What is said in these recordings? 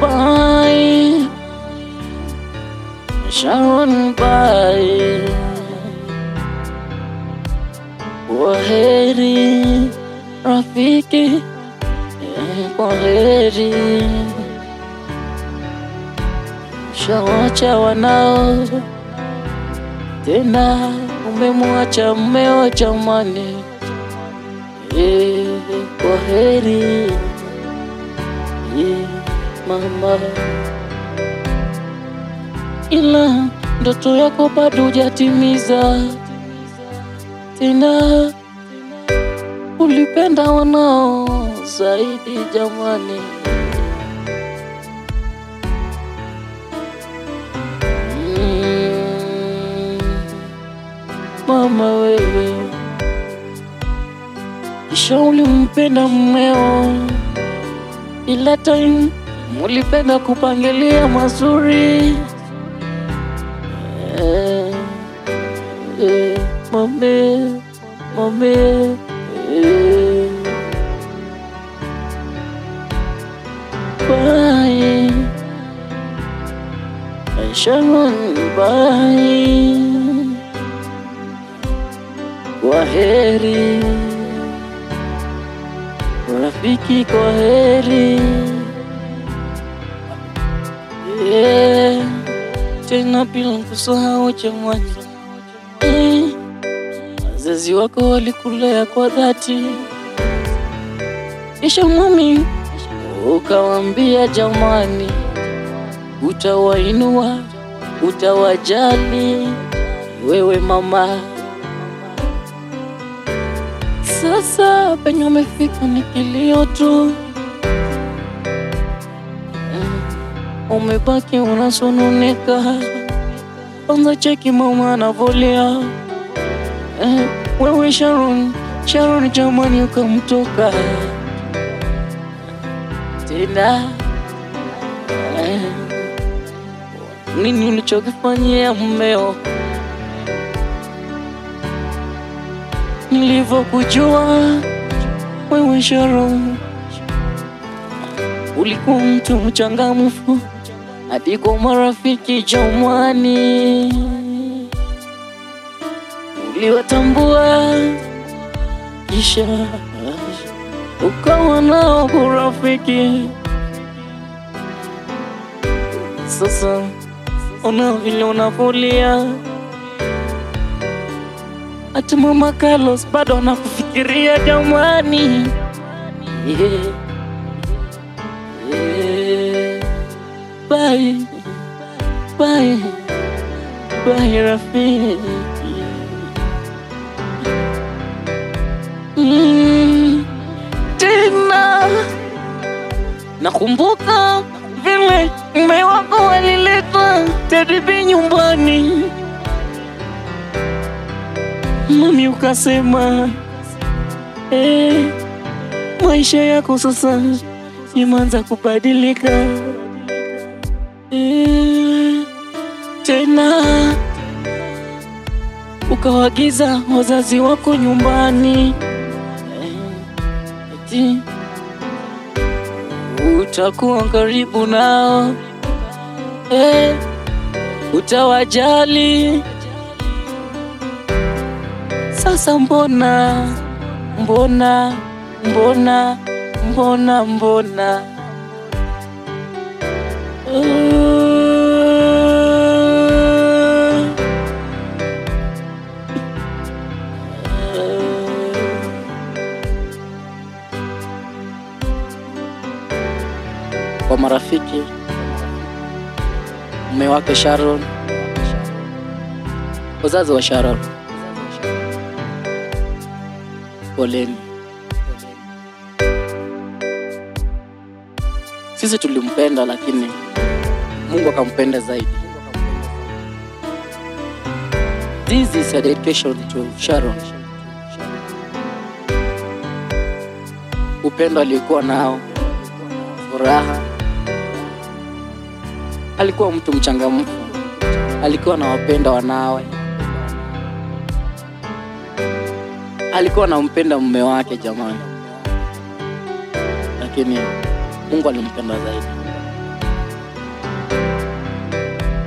Bye. Sharon bye. Kwaheri rafiki, eh, kwaheri. Shawacha wanao tena, umemwacha mmeo jamani, eh, kwaheri eh, mama, ila ndoto yako bado hujatimiza tena ulipenda wanao zaidi jamani. Mm, mama wewe, kisha ulimpenda mmeo, ila time mulipenda kupangilia mazuri eh, eh, mame mame eh. Bye. Sharon, bye. Kwaheri rafiki, kwaheri yeah. Tena bila kusahau jamani eh. Wazazi wako walikulea kwa dhati, kisha mami ukawambia jamani, utawainua utawajali wewe mama. Sasa penye umefika ni kilio tu, Mm, umebaki unasononeka. Kwanza cheki mama anavolia Eh, wewe Sharon, Sharon jamani, ukamtoka tena eh, nini ulichokifanyia mmeo? Nilivyokujua wewe Sharon, ulikuwa mtu mchangamfu hadi kwa marafiki jamani uliwatambua kisha ukawa nao kurafiki. Sasa ona vile unavulia, hata mama Carlos bado anakufikiria jamani. Yeah. Yeah. Bye. Bye. Bye rafiki. Mm, tena nakumbuka vile mme wako walileta Teddy nyumbani, mami ukasema eh, maisha yako sasa imeanza kubadilika eh, tena ukawagiza wazazi wako nyumbani eti utakuwa karibu nao eh, utawajali. Sasa mbona mbona mbona mbona mbona uh, kwa marafiki, mume wake Sharon, wazazi wa Sharon, poleni. Sisi tulimpenda, lakini Mungu akampenda zaidi. This is a dedication to Sharon. Upendo aliokuwa nao, furaha alikuwa mtu mchangamfu, alikuwa anawapenda wanawe, alikuwa anampenda mume wake jamani, lakini Mungu alimpenda zaidi.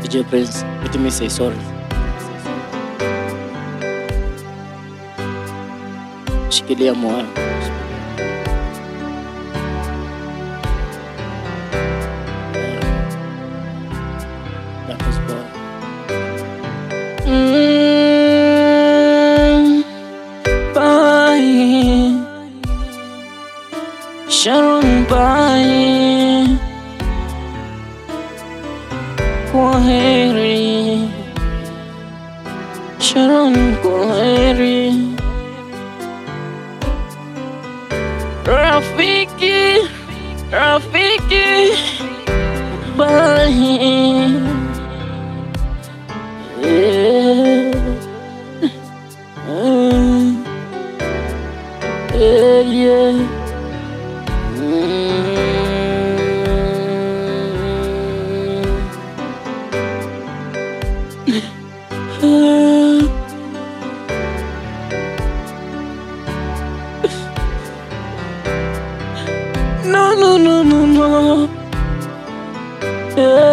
DJ Prince, let me say sorry. Shikilia moyo. That was bad. Mm, bye. Sharon bye. Kwaheri. Sharon kwaheri. Rafiki, Rafiki, bye. Yeah. Mm. Yeah, yeah. Mm. No, no, no, no, no. Yeah.